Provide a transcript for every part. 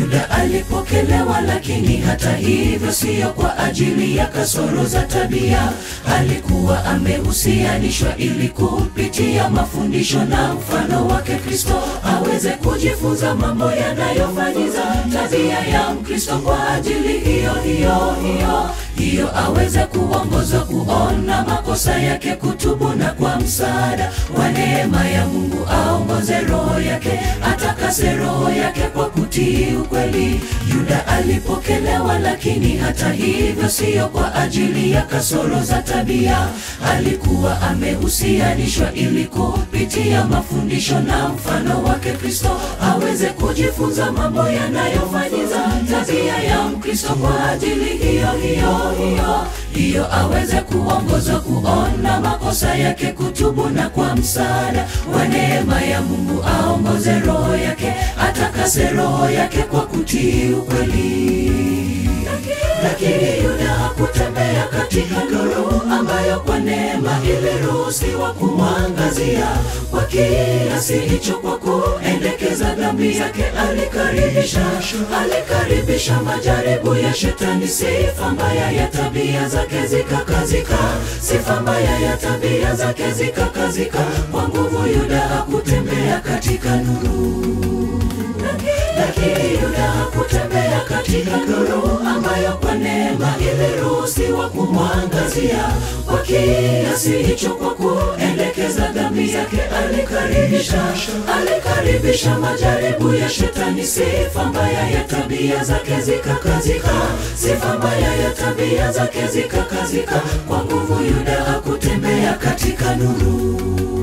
Yuda alipokelewa, lakini hata hivyo siyo kwa ajili ya kasoro za tabia. Alikuwa amehusianishwa ili kupitia mafundisho na mfano wake Kristo aweze kujifunza mambo yanayofanyiza tabia ya Mkristo. Kwa ajili hiyo hiyo hiyo hiyo aweze kuongozwa kuona makosa yake, kutubu na kwa msaada wa neema ya Mungu aongoze roho yake, atakase roho yake kwa kutii ukweli. Yuda alipokelewa, lakini hata hivyo siyo kwa ajili ya kasoro za tabia. Alikuwa amehusianishwa ili kupitia mafundisho na mfano wake Kristo aweze kujifunza mambo yanayofanyiza tabia ya Mkristo. Kwa ajili hiyo hiyo hiyo hiyo aweze kuongozwa kuona makosa yake, kutubu na kwa msaada wa neema ya Mungu aongoze roho yake, atakase roho yake kwa kutii ukweli. Lakini Yuda hakutembea katika nuru ambayo kwa neema iliruhusiwa kumwangazia. Kwa kiasi hicho, kwa kuendekeza dhambi yake, alikaribisha alikaribisha majaribu ya Shetani. Sifa mbaya ya tabia zake zikakazika, sifa mbaya ya tabia zake zikakazika. Kwa nguvu Yuda hakutembea katika nuru lakini Yuda hakutembea katika nuru ambayo kwa neema iliruhusiwa kumwangazia. Kwa kiasi hicho, kwa kuendekeza dhambi yake, alikaribisha alikaribisha majaribu ya Shetani. Sifa mbaya ya tabia zake zikakazika, sifa mbaya ya tabia zake zikakazika. Kwa nguvu Yuda hakutembea katika nuru.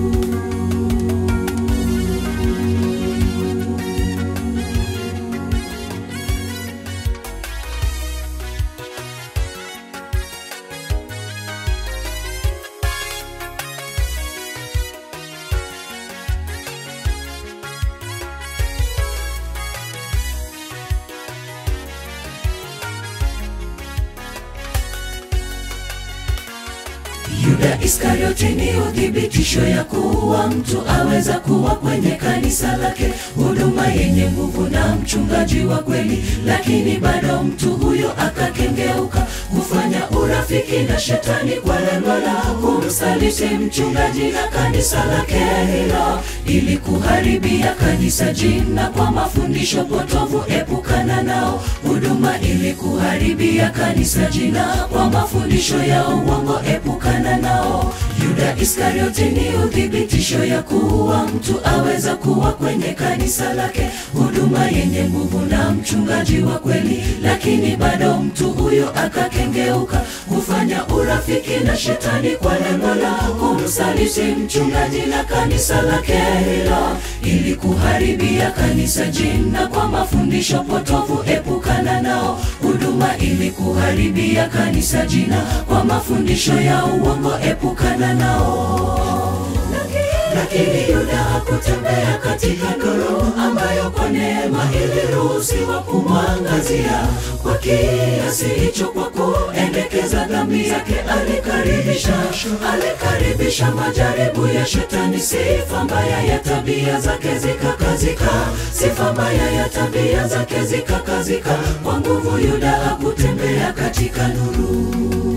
Yuda Iskarioti ni uthibitisho ya kuwa mtu aweza kuwa kwenye kanisa lake, huduma yenye nguvu na mchungaji wa kweli, lakini bado mtu huyo akakengeuka kufanya urafiki na Shetani kwa lengo la kumsaliti mchungaji na kanisa lake hilo, ili kuharibia kanisa jina kwa mafundisho potovu. Epukana nao. Huduma ili kuharibia kanisa jina kwa mafundisho ya uongo. Epukana nao. Yuda Iskarioti ni uthibitisho ya kuwa mtu aweza kuwa kwenye kanisa lake, huduma yenye nguvu na mchungaji wa kweli, lakini bado mtu huyo akakengeuka kufanya urafiki na Shetani kwa lengo la kumsaliti mchungaji na kanisa lake hilo, ili kuharibia kanisa jina kwa mafundisho potovu. Epukana nao. Huduma ili kuharibia kanisa jina kwa mafundisho ya uongo. Epukana nao. Lakini Yuda hakutembea katika nuru ambayo kwa neema iliruhusiwa kumwangazia. Kwa kiasi hicho, kwa kuendekeza dhambi yake, alikaribisha alikaribisha majaribu ya Shetani. Sifa mbaya ya tabia zake zikakazika, sifa mbaya ya tabia zake zikakazika. Kwa nguvu Yuda hakutembea katika nuru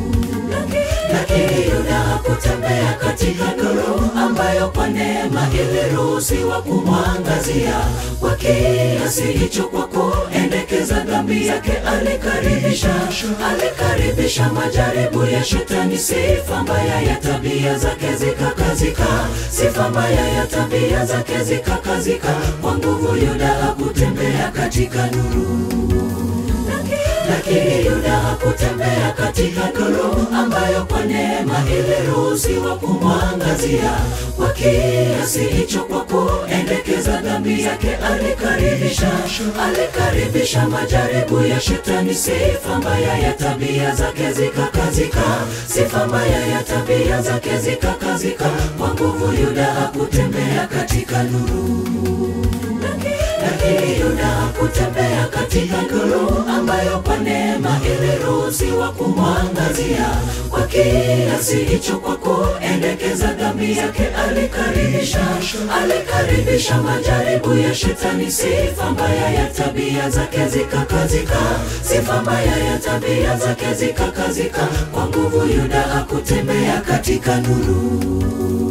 lakini Yuda hakutembea katika nuru ambayo kwa neema iliruhusiwa kumwangazia. Kwa kiasi hicho, kwa kuendekeza dhambi yake, alikaribisha alikaribisha majaribu ya Shetani. Sifa mbaya ya tabia zake zikakazika, sifa mbaya ya tabia zake zikakazika. Kwa nguvu Yuda hakutembea katika nuru lakini Yuda hakutembea katika nuru ambayo kwa neema iliruhusiwa kumwangazia. Kwa kiasi hicho, kwa kuendekeza dhambi yake, alikaribisha alikaribisha majaribu ya Shetani. Sifa mbaya ya tabia zake zikakazika, sifa mbaya ya tabia zake zikakazika. Kwa nguvu Yuda hakutembea katika nuru lakini Yuda hakutembea katika katika nuru ambayo kwa neema iliruhusiwa kumwangazia. Kwa kiasi hicho, kwa kuendekeza dhambi yake, alikaribisha alikaribisha majaribu ya Shetani. Sifa mbaya ya tabia zake zikakazika, sifa mbaya ya tabia zake zikakazika. Kwa nguvu Yuda hakutembea katika nuru.